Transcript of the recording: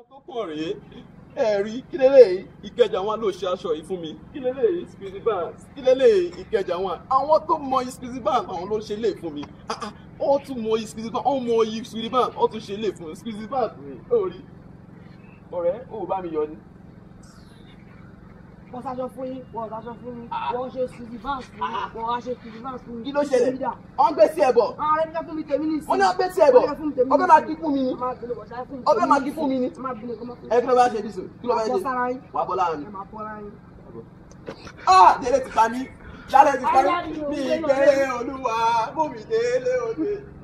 àwọn tó kàn rèé ẹ rí kí lélẹ̀ ìkẹjà wọn ló ṣe aṣọ yìí fún mi kí lélẹ̀ Speedy Banks kí lélẹ̀ ìkẹjà wọn àwọn tó mọ Speedy Banks àwọn ló ṣe lè fún mi Ah, ah, ó tún mọ Speedy Banks ó mọ Speedy Banks ó tún ṣe lè fún mi Speedy Banks rèé ó rí ọ̀rẹ́ ó bá mi yọ ni. wọ́n ṣaṣọ fún yín wọ́n ṣaṣọ fún mi wọ́n ṣe Speedy Banks fún mi wọ́n wá ṣe Speedy Banks fún mi. kí ló ṣẹlẹ̀ wọ́n gbé sí ẹ̀ bọ̀ ààrẹ ní ká fún mi tèmi ní wọ́n ní wọ́n gbé sí ẹ̀ bọ̀ ọbẹ̀ máa kí fún mi ni ọbẹ̀ máa kí fún mi ni ẹ kí ló bá ṣe dísò kí ló bá ṣe wà bọ́ láàrin. ah délé ti pa mí dálé ti pa mí mi ìgbẹ́ olúwa bómi délé òde.